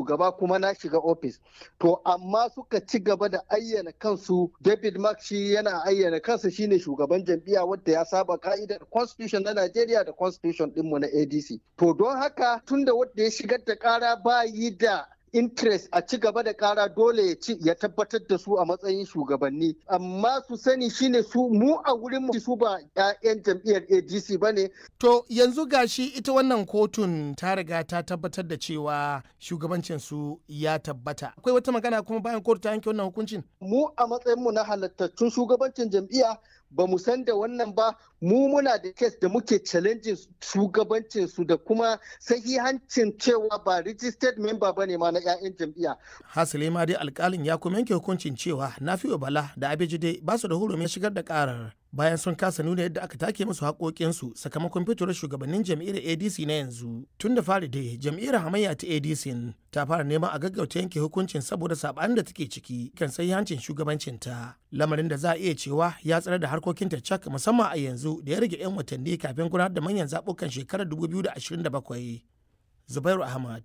shugaba kuma na shiga ofis to amma suka ci gaba da ayyana kansu david mark shi yana ayyana kansa shine shugaban jam'iyya wadda ya saba ka'idar constitution na najeriya da constitution dinmu na adc to don haka tunda wadda ya shigar da kara ba yi da interest a ci gaba da kara dole ya ci ya tabbatar da su a matsayin shugabanni amma su sani shine su mu a wurin mu su ba 'ya'yan jam'iyyar ADC bane to yanzu gashi ita wannan kotun ta riga ta tabbatar da cewa shugabancin su ya tabbata akwai wata magana kuma bayan kotu ta yanke wannan hukuncin mu a matsayin mu na halattattun shugabancin jam'iyya ba mu san da wannan ba mu muna da kes da muke challenging shugabancin su da kuma sahihancin cewa ba registered member bane ma na 'ya'yan jam'iyya. hasali ma dai alkalin ya kuma yanke hukuncin cewa nafi'u bala da abejide ba su da hurumin shigar da karar bayan sun kasa nuna yadda aka take musu haƙoƙinsu sakamakon fitowar shugabannin jam'iyyar adc na yanzu tun da fari dai jam'iyyar hamayya ta adc ta fara neman a gaggauta yanke hukuncin saboda saɓanin da take ciki kan sai hancin shugabancinta lamarin da za a iya cewa ya tsare da harkokinta cak musamman a yanzu da ya rage 'yan watanni kafin gudanar da manyan zaɓukan shekarar 2027 zubairu ahmad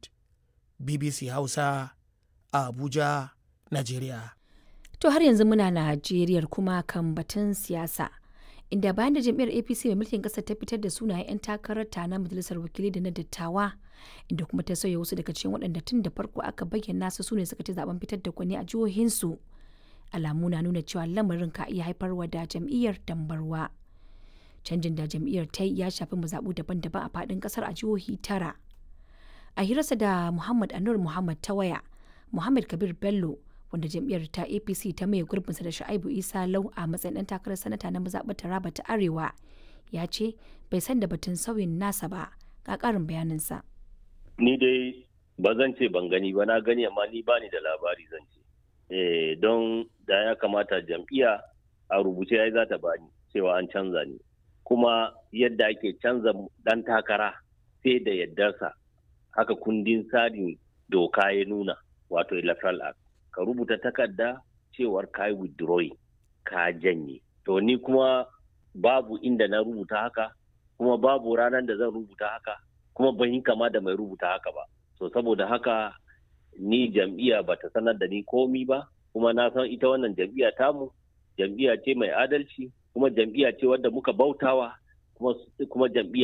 bbc hausa a abuja najeriya To har yanzu muna Najeriya kuma kan batun siyasa. Inda bayan da jam'iyyar APC mai mulkin ƙasar ta fitar da sunayen 'yan takarar ta na majalisar wakilai da na dattawa, inda kuma ta sauya wasu daga cikin waɗanda tun da farko aka bayyana su sune suka ci zaben fitar da kwani a jihohinsu. Alamu na nuna cewa lamarin ka iya haifarwa da jam'iyyar dambarwa. Canjin da jam'iyyar ta yi ya shafi mazaɓu daban-daban a faɗin ƙasar a jihohi tara. A hirarsa da Muhammad Anur Muhammad ta waya, Muhammad Kabir Bello wanda jam'iyyar ta apc ta maye gurbinsa da sha'ibu isa lau a matsayin ɗan takarar sanata na mazaɓar taraba ta arewa ya ce bai san da batun sauyin nasa ba ga ƙarin bayaninsa ni dai ba zan ce ban gani ba na gani amma ni bani da labari zan ce eh don da ya kamata jam'iyya a rubuce ya za ta bani cewa an canza ni kuma yadda ake canza ɗan takara sai da yaddarsa haka kundin tsarin doka ya nuna wato electoral act ka rubuta takarda cewar ka yi withdrawing ka janye to ni kuma babu inda na rubuta haka kuma babu ranar da zan rubuta haka kuma ban yi kama da mai rubuta haka ba so saboda haka ni jam'iyya ba ta sanar da ni komi ba kuma na san ita wannan jam'iyya tamu jam'iyya ce mai adalci kuma jam'iyya ce wadda muka bautawa kuma jam'iyya